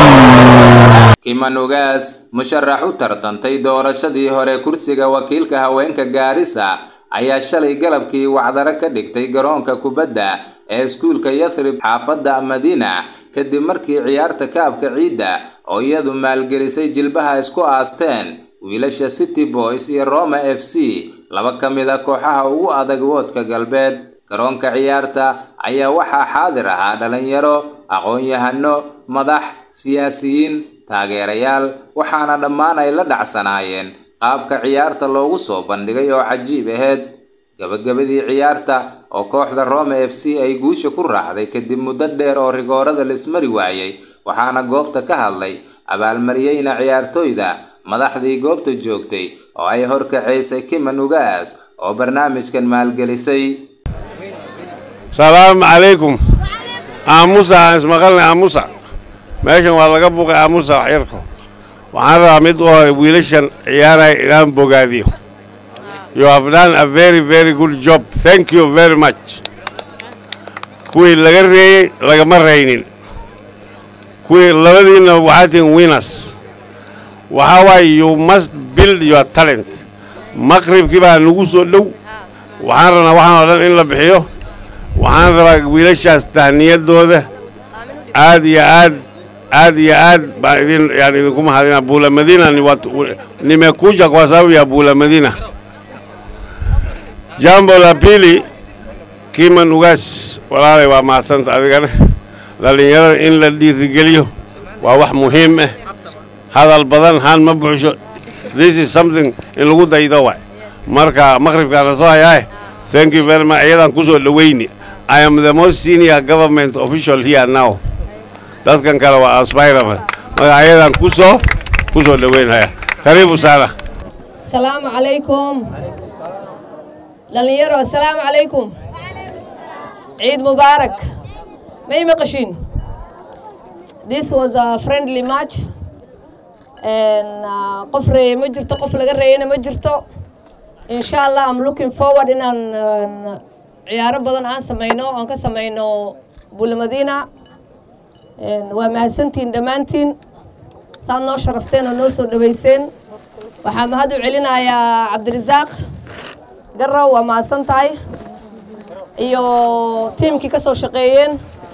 kimanugaas musharax u tartantay doorashadii hore kursiga wakiilka haweenka gaarisa ayaa shalay galabkii wacdaro ka dhigtay garoonka kubadda ee iskuulka yathrib xaafadda madiina kadib markii ciyaarta kaabka ciidda oo iyadu maalgelisay jilbaha isku aasteen wiilasha city boys iyo roma f c laba ka mid a kooxaha ugu adag woodka galbeed garoonka ciyaarta ayaa waxaa xaadir ahaa dhalinyaro aqoon-yahano madax siyaasiyiin taageerayaal waxaana dhammaan ay la dhacsanaayeen qaabka ciyaarta loogu soo bandhigay oo cajiib aheyd gabagabadii ciyaarta oo kooxda roma f c ay guusha ku raacday kadib muddo dheer oo rigoorada laismari waayey waxaana goobta ka hadlay abaalmariyeyna ciyaartooyda madaxdii goobta joogtay oo ay horkacaysay kimanugaas oo barnaamijkan maalgelisay salaamu calaykum aamusa aan ismaqalnay aamusa meeshan waa laga buuqay aamusa waxyarko waxaan rabaa mid u hore wiilashan ciyaaraya inaan bogaadiyo you have done a very very good job thank you very much kuwii laga reeyey lagama raynin kuwii labadiinna waxaa tihin winners waxaa waaye you must build your talent maqribkii baa nagu soo dhow waxaan rabnaa waxaan oo dhan in la bixiyo waxaan rabaa wiilashaas tahniyadooda aad iyo aad aad iyo aad baan idin yani idinku mahadina bula madina ni watu nimekuja kwa sababu ya bula madina jambo la pili kiman ugaas walaalay waa mahadsanta adigana dhallinyarada in la dhiirigeliyo waa wax muhiim ah hadal badan haan ma buxsho this is something in lagu daydo waay marka maqribkaana soo hayaaye thank you very much iyadaan kusoo dhoweyni i am the most senior government official here now dadkan kale waa aspirable marka ayadan kusoo kusoo dhaweynaya karibu sana asalaamu calaykum dhalinyaro asalaamu calaykum ciid mubaarak may maqashiin this was a friendly match qof reeye ma jirto qof laga reeyana ma jirto insha allah am looking forward inaan ciyaaro badan aan samayno aan ka samayno bulamadiina waa mahadsantihiin dhammaantiin saad noo sharafteen oo noo soo dhaweyseen waxaa mahad u celinayaa cabdirasaaq garow waa mahadsan tahay iyo tiimkii ka soo shaqeeyeen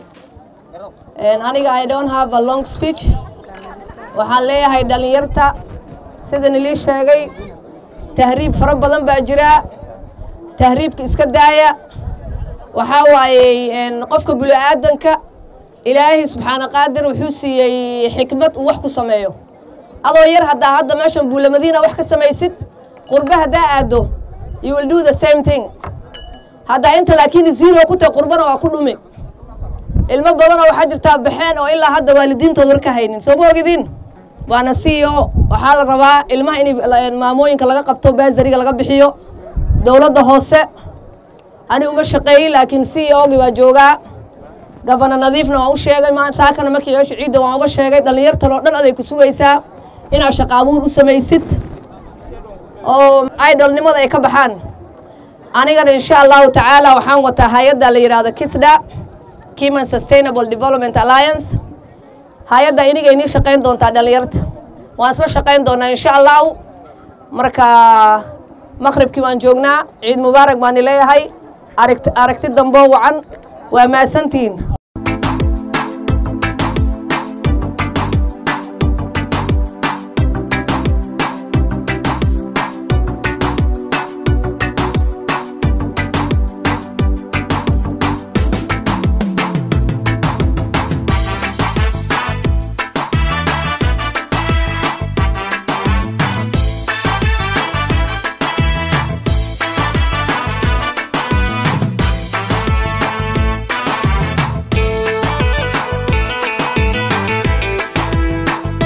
aniga i don't have a long speech waxaan leeyahay dhalinyarta sidan ilii sheegay tahriib fara badan baa jira tahriibka iska daaya waxaa waayey qofka bini-aadanka ilaahay subxaana qaadir wuxuu siiyey xikmad uu wax ku sameeyo adoo yar haddaa hadda meeshan buulamadiina wax ka samaysid qurbe haddaa aado you will do the same thing haddaa inta laakiin zero ku tahay qurbana waa ku dhumi ilmo badanoo waxaa jirtaa baxeen oo ilaa hadda waalidiintood war ka haynin soo ma ogidin waana c o waxaa la rabaa ilmaha in maamooyinka laga qabto baasariga laga bixiyo dowladda hoose ani uma shaqeeyey laakiin c o gi baa joogaa gabana nadiifna waan u sheegay saakana markii yeesha ciidda waan uga sheegay dhallinyartan oo dhan aday ku sugaysaa inaad shaqaabuur u samaysid oo idolnimada ay ka baxaan anigana insha allahu tacaala waxaan wataa hay-adda la yidhaahdo kisda kiman sustainable development alliance hay-adda iniga inii shaqayn doontaa dhallinyarta waan isla shaqayn doonaa insha allahu marka maqribkii waan joognaa ciid mubaarak baani leeyahay aragti dambo wacan waa mahadsantihiin